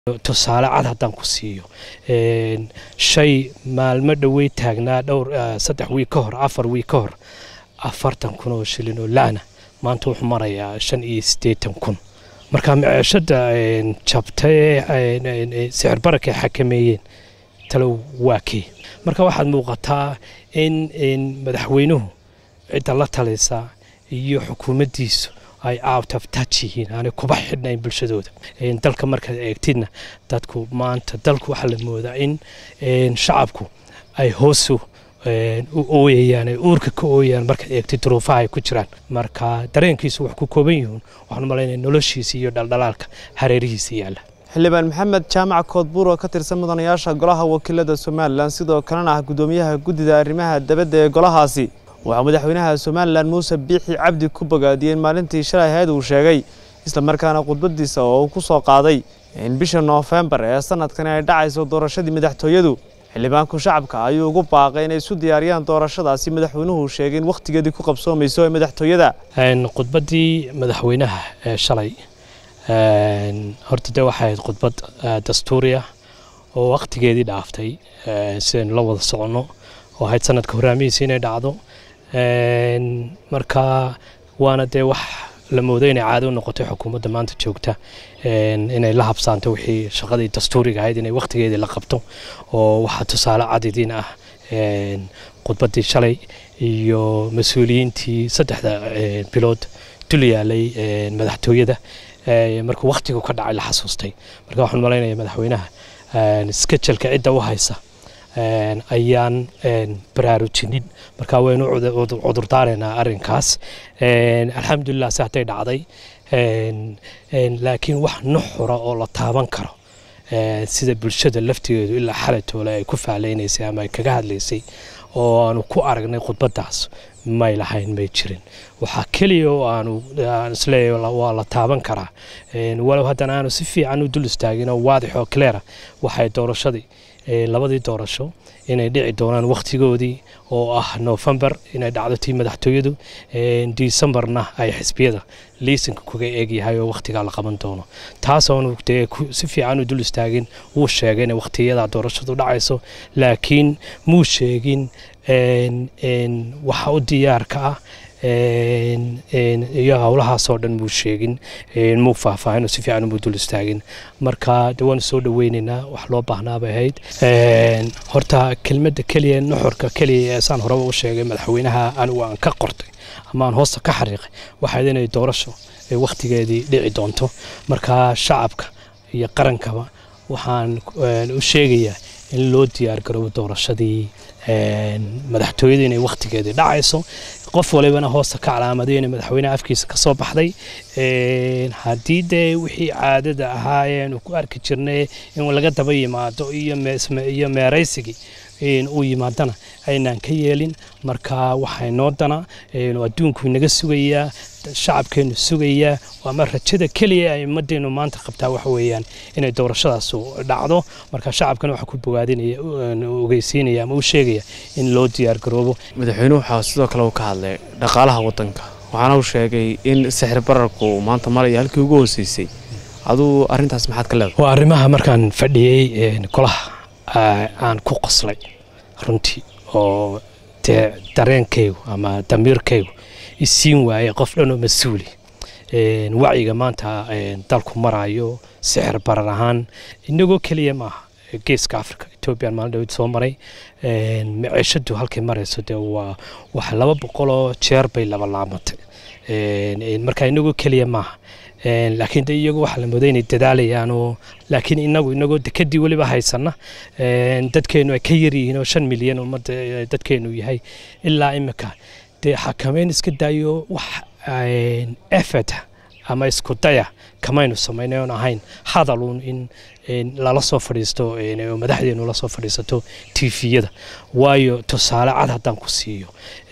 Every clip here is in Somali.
tusaale cad haddaan ku siiyo shay maalmo dhowey taagnaa dhowr saddex wiig ka hor afar wiig ka hor afartan kun oo shilin oo laana maanta wuxuu marayaa shan iyo siddeetan kun marka maciishada jabtay sicir barakay xakameeyeen talow waa kee marka waxaad muuqataa in madaxweynuhu cidda la talaysa iyo xukuumaddiisu ay out of touch yihiin aanay kuba xidhnayn bulshadooda dalka markaad eegtidna dadku maanta dalku waxaa la moodaa in shacabku ay hoosu u ooyayaan ay uurka ka ooyayaan markaad eegtid duruufaha ay ku jiraan marka dareenkiisu wax ku kooban yihiin waxaan malaynaya noloshiisa iyo dhaldhalaalka hareerihiisa yaalla xildhibaan maxamed jaamac koodbuur oo ka tirsan mudanayaasha golaha wakiilada somalilan sidoo kalena ah guddoomiyaha guddida arrimaha dabadda ee golahaasi waxaa madaxweynaha somalilan muuse biixi cabdi ku bogaadiyey in maalintii shalay ahayd uu sheegay islamarkaana khudbadiisa oo uu ku soo qaaday in bisha noofembar ee sanadkani ay dhacayso doorashadii madaxtooyadu xildhibaanku shacabka ayuu ugu baaqay inay isu diyaariyaan doorashadaasi madaxweynuhu sheegay in wakhtigeedii ku qabsoomayso ee madaxtooyada khudbaddii madaxweynaha ee shalay horta dee waxay ahayd khudbad dastuuri ah oo wakhtigeedii dhaaftay sidaynu la wada soconno oo ahayd sanadka horaamihiisa inay dhacdo marka waana dee wax la moodo inay caado u noqotay xukuumadda maanta joogta inay la habsaanto wixii shaqadii dastuuriga ahayd inay wakhtigeedii la qabto oo waxaa tusaale cadidiin ah khudbaddii shalay iyo mas-uuliyiintii saddexda bilood dul yaalay madaxtooyada markuu wakhtigu ka dhacay la xasuustay marka waxaan malaynaya madaxweynaha skejelka cidda u haysa ayaan baraarujinin marka waynu cudurdaareynaa arrinkaas alxamdulilah si hadday dhacday laakiin wax nuxura oo la taaban karo sida bulshada laftigeedu ilaa xalatoole ay ku faaleynaysay ama ay kaga hadlaysay oo aanu ku aragnay khudbadaas may lahayn may jirin waxaa keliya oo aanu isleeyahay waa la taaban karaa walow haddana aanu si fiican u dul istaagin oo waadix oo cleara waxay doorashadii labadii doorasho inay dhici doonaan wakhtigoodii oo ah noofembar inay dhacdo tii madaxtooyadu disembarna ay xisbiyada liisanka kuga eegyahay oo wakhtigaa la qaban doono taasoonu dee si fiican u dul istaagin wuu sheegay inay wakhtiyada doorashadu dhacayso laakiin muu sheegin waxa u diyaarka ah iyo howlahaasoo dhan muu sheegin muu faahfaahin oo si fiican muu dul istaagin marka de waanu soo dhaweynaynaa wax loo baahnaabay ahayd horta kelmadda keliya nuxurka keliya ee saan horeba u sheegay madaxweynaha anigu aan ka qortay ama aan hoosta ka xariiqay waxayd inay doorasho ay wakhtigeedii dhici doonto marka shacabka iyo qarankaba waxaan u sheegayaa in loo diyaargaroobo doorashadii madaxtooyada inay wakhtigeedii dhacayso qof walibana hoosta ka calaamaday inay madaxweyneha afkiisa ka soo baxday haddii dee wixii caadada ahaa eanu ku arki jirnay in laga daba yimaado iyo meeraysigii uu yimaadana aynaan ka yeelin marka waxay noo dana adduunku inaga sugayaa shacabkeenu sugayaa ama rajada keliya ay ummaddeenu maanta qabtaa waxa weeyaan inay doorashadaasu dhacdo marka shacabkana waxaa ku bogaadinaya ogeysiinaya ama u sheegaya in loo diyaargaroobo madaxweynuhu waxaa sidoo kale uu ka hadlay dhaqaalaha waddanka waxaana uu sheegay in sixir bararku maanta maraya halkii ugu hooseysay aduu arrintaas maxaad ka leedahay waa arrimaha markaan fadhiyey golaha aan ku qoslay runtii oo dee dareenkaygu ama damiirkaygu isiin waayey qof dhanoo mas-uuli wacyiga maanta dalku marayo sixir barar ahaan inagoo keliya maaha geeska africa ethoobiyan maalin dhawed soo maray maciishadu halkay marayso dee waa wax laba boqoloo jeer bay laba laamatay marka inagoo keliya maaha laakiin de iyagu waxaa la mooday inay dadaalayaan oo laakiin inagu inagoo dekadii weliba haysana dadkeenu ay ka yaryihiin oo shan milyan ummadda dadkeenu yahay ilaa imika dee xakameyn iska daayo wax effort ama isku daya kamaynu samaynay oon ahayn hadaluun in lala soo fadhiisto madaxdeenu la soo fadhiisato tifiyada waayo tusaale cad haddaan ku siiyo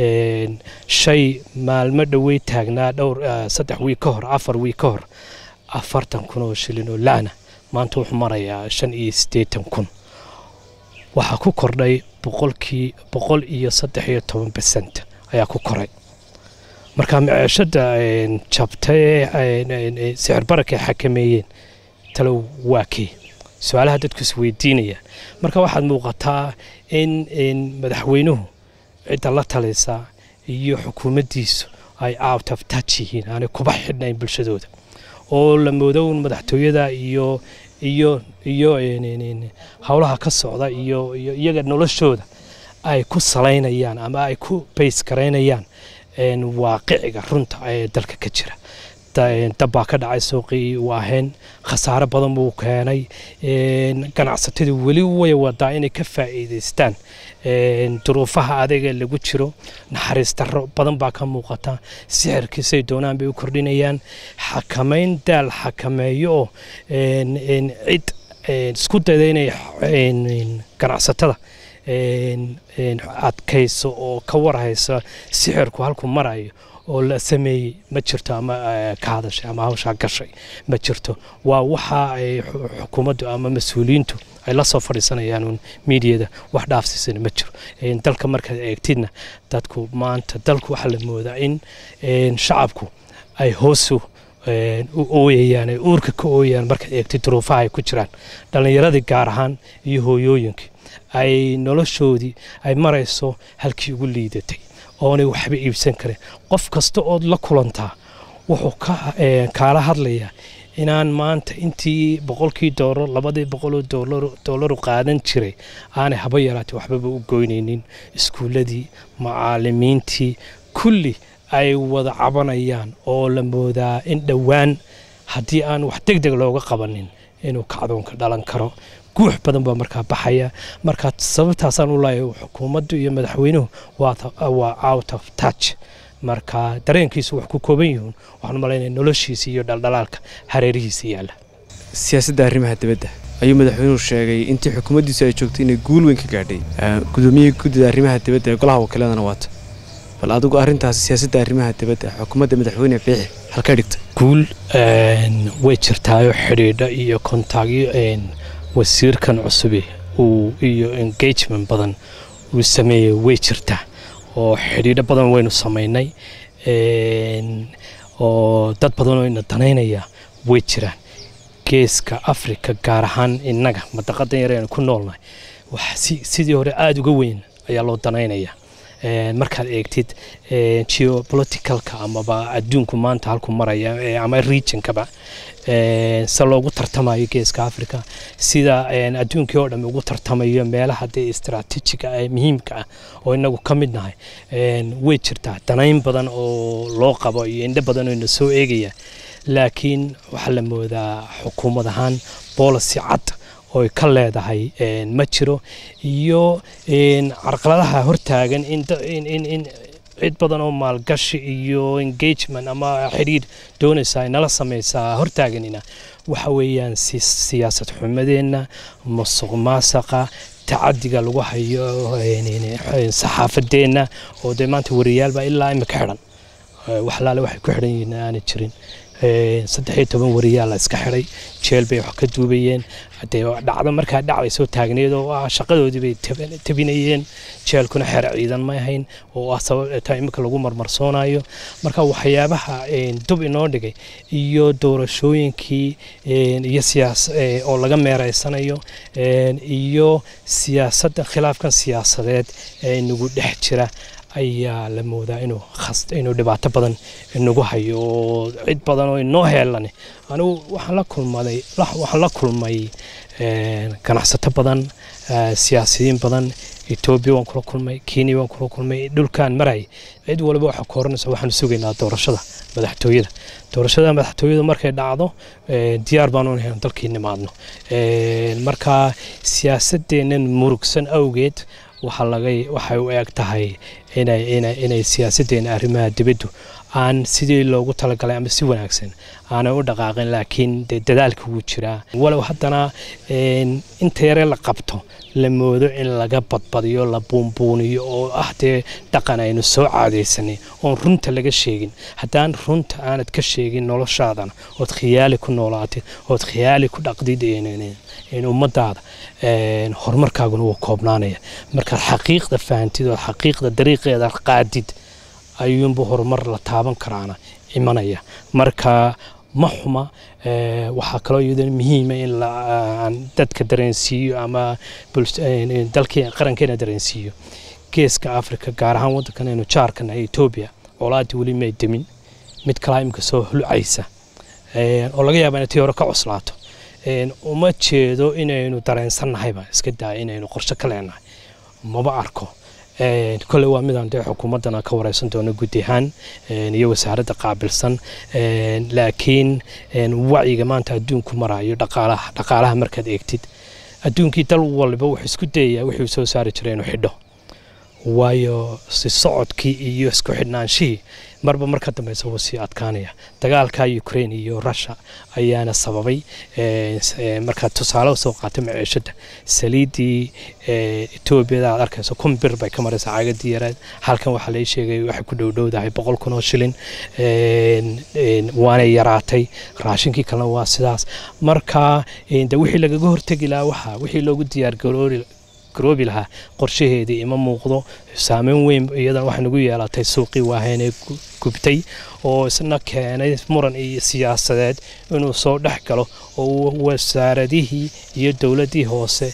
shay maalmo dhowey taagnaa dhowr saddex wiig ka hor afar wiig ka hor afartan kun oo shilin oo laana maanta wuxuu marayaa shan iyo siddeetan kun waxaa ku kordhay boqolkii boqol iyo saddex iyo toban besent ayaa ku koray marka maciishada jabtay sicir barakay xakameeyeen talow waa kee su-aalaha dadku isweydiinayaan marka waxaad muuqataa in madaxweynuhu cidda la talaysa iyo xukuumaddiisu ay out of touch yihiin aanay kuba xidhnayn bulshadooda oo la moodo un madaxtooyada iyo iyo iyo howlaha ka socda iyo iyo iyaga noloshooda ay ku salaynayaan ama ay ku bays garaynayaan waaqiciga runta ee dalka ka jira dabbaa ka dhacay suuqii waaheen khasaare badan buu keenay ganacsatadu weli way wadaa inay ka faa'iidaystaan duruufaha adaga lagu jiro naxariis darro badan baa ka muuqata sixirkiisay doonaan bay u kordhinayaan xakamayn daal xakameeyo oo cid isku dayda inay ganacsatada adkayso oo ka warhaysa sixirku halkuu marayo oo la sameeyey ma jirto ama ka hadashay ama hawshaa gashay ma jirto waa waxa ay xukuumaddu ama mas-uuliyiintu ay la soo fadhiisanayaan uun miidiyada wax dhaafsiisana ma jiro dalka markaad eegtidna dadku maanta dalku waxaa la moodaa in shacabku ay hoosu u ooyayaan ay uurka ka ooyayaan markaad eegtid duruufaha ay ku jiraan dhallinyaradii gaar ahaan iyo hooyooyinkii ay noloshoodii ay marayso halkii ugu liidatay oonay waxba iibsan karin qof kasta ood la kulantaa wuxuu kaala hadlayaa inaan maanta intii boqolkii doolar labadii boqoloo doolaru qaadan jiray aanay haba yaraatay waxbaba u goynaynin iskuulladii macaalimiintii kulli ay wada cabanayaan oo la moodaa in dhowaan haddii aan wax deg deg looga qabanin inuu kacdoonka dhalan karo guux badan baa markaa baxaya markaa sababtaasaan u leeyahay xukuumaddu iyo madaxweynuhu waa out of touch marka dareenkiisu wax ku kooban yihiin waxaan malaynaya noloshiisa iyo dhaldhalaalka hareerihiisa yaalla siyaasadda arrimaha dibadda ayuu madaxweynuhu sheegay intii xukuumaddiisu ay joogtay inay guul weyn ka gaadhay gudoomiyihii guddida arrimaha dibadda ee golaha wakiiladana waata bal adigu arrintaas siyaasadda arrimaha dibadda xukuumadda madaxweyne biixi halka dhigta guul way jirtaayo xidhiidho iyo kontaagyo wasiirkan cusubi uu iyo engagement badan uu sameeyey way jirtaa oo xidhiidho badan waynu samaynay oo dad badan oo ina danaynaya way jiraan geeska africa gaar ahaan innaga madaqadan yar aynu ku noolnahay wax sidii hore aada uga weyn ayaa loo danaynayaa markaad eegtid geopoliticalka amaba adduunku maanta halku maraya ama regionkaba se loogu tartamayo geeska africa sida adduunkii oo dham ugu tartamayo meelaha dee istraatiijiga ee muhiimka ah oo inagu ka mid nahay way jirtaa danayn badan oo loo qabo iyo indho badan oo ina soo eegaya laakiin waxaa la moodaa xukuumad ahaan boolicy cad oy ka leedahay ma jiro iyo carqaladaha hortaagan in cid badan oo maalgashi iyo engagement ama xidhiidh doonaysa ay nala samaysaa hortaaganina waxa weeyaan siyaasad xumadeenna musuq maasaqa tacadiga lagu hayo saxaafadeenna oo dee maanta wariyaalbaa ilaa imika xidhan waxlaale waxay ku xidhan yihiin aanay jirin saddex iyo toban wariyaal la iska xidhay jeel bay wax ka duubayeen dee dhacdo markaa dhacday soo taagneed oo ah shaqadoodii bay tabinayeen jeelkuna xeer ciidan ma ahayn oo ah sababta imika lagu marmarsoonayo marka waxyaabaha dub inoo dhigay iyo doorashooyinkii iyo siyaas oo laga meereysanayo iyo siyaasadda khilaafkan siyaasadeed ee nagu dhex jira ayaa la moodaa inuu inuu dhibaato badan inagu hayo oo cid badan oo inoo heelane anigu waxaan la kulmaday waxaan la kulmay ganacsato badan siyaasiyiin badan etoobiya waan kula kulmay kenya waan kula kulmay dhulkaan maray cid waliba waxaa ku horanaysa waxaanu sugaynaa doorashada madaxtooyada doorashada madaxtooyada markay dhacdo diyaar baanu nahay dalkii nimaadno marka siyaasadeennan murugsan awgeed waxay u eg tahay inay siyaasaddeena arrimaha dibaddu aan sidii loogu talagalay ama si wanaagsan aanay u dhaqaaqin laakiin de dadaalka wuu jiraa walow haddana inta yare la qabto la moodo in laga badbadiyo la buunbuuniyo oo ah dee dhaqan aynu soo caadaysanay oon runta laga sheegin haddaan runta aanad ka sheegin noloshaadana ood khiyaali ku noolaatid ood khiyaali ku dhaqdid ummadaada horumarkaaguna wuu koobnaanaya markaad xaqiiqda fahantid ood xaqiiqda dariiqeeda qaadid ayuunbu horumar la taaban karaana imanaya marka ma xuma waxaa kaloo iyadana muhiima in aan dadka dareensiiyo ama dalkii qarankeena dareensiiyo geeska africa gaar ahaan waddankan aynu jaarkan ee etoobiya colaadii weli may demin mid kalaa imika soo hulcaysa oo laga yaaba inay tii hore ka cuslaato uma jeedo inaynu dareensannahayba iska daaya inaynu qorshe ka leenahay maba arko kolley waa midaan dee xukuumaddana ka wareysan doono guud ahaan iyo wasaaradda qaabilsan laakiin wacyiga maanta adduunku marayo dhaqaalaha dhaqaalaha markaad eegtid adduunkii dal waliba wuxuu isku dayayaa wixii soo saari jiray inuu xidho waayo si socodkii iyo isku xidhnaanshihii marba marka dambeysa wuu sii adkaanaya dagaalka ukraine iyo russia ayaana sababay markaa tusaale soo qaatay maciishada saliiddii etoobiyada aad arkayso kun bir bay ka maraysaa caagadii yareed halkan waxaa lai sheegay waxay ku dhowdhowdahay boqol kun oo shilin waanay yaraatay raashinkii kalena waa sidaas marka de wixii lagaga hortegi lahaa waxa wixii loogu diyaargaroori garoobi lahaa qorshaheedii ima muuqdo saameyn weyn iyadan waxay nagu yeelatay suuqii waahaynee gubtay oo isna keenay muran iyo siyaasadeed inuu soo dhex galo oo wasaaradihii iyo dowladdii hoose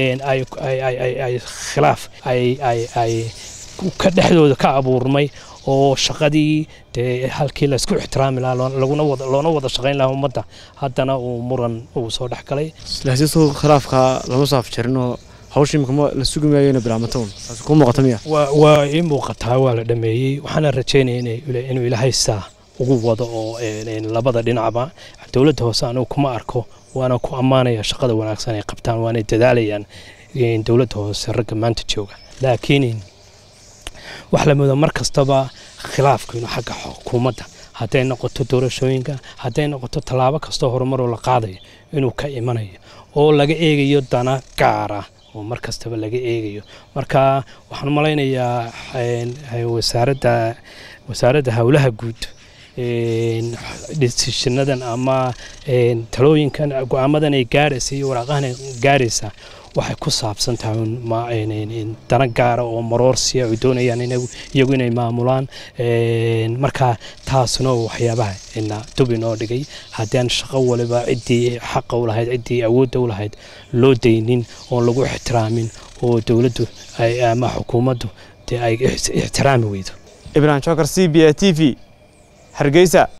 ay khilaaf ay ka dhexdooda ka abuurmay oo shaqadii dee halkii laysku ixtiraami lahaa loona wada shaqayn lahaa ummadda haddana uu muran uu soo dhex galay laakiin khilaafka lama saaf jarinoo hawshii imika la sugi maayo inay bilaabmato taasi kuu muuqata miya waa ii muuqataa waa la dhameeyey waxaana rajaynaya inuu ilaahay saa ugu wado oo labada dhinacba dowladda hoose anigu kuma arko waana ku ammaanaya shaqada wanaagsan ay qabtaan waanay dadaalayaan dowladda hoose ragga maanta jooga laakiin wax la moodo mar kastaba khilaafku inuu xagga xukuumadda hadday noqoto doorashooyinka hadday noqoto tallaabo kastoo horumaroo la qaadayo inuu ka imanayo oo laga eegayo dana gaara oo mar kastaba laga eegayo marka waxaan malaynayaa wasaaradda wasaaradda howlaha guud desishinadan ama talooyinkan go-aamadan ay gaaraysa iyo waraaqahan ay gaaraysa waxay ku saabsan tahay dana gaara oo maroorsiya ay doonayaan iyagu inay maamulaan marka taasuna waxyaabaha ina dub inoo dhigay haddaan shaqo waliba ciddii xaqa u lahayd ciddii awoodda u lahayd loo daynin oon lagu ixtiraamin oo dowladdu ama xukuumaddu dee ay ixtiraami weydo ibrahim jokar c b a t v hargeysa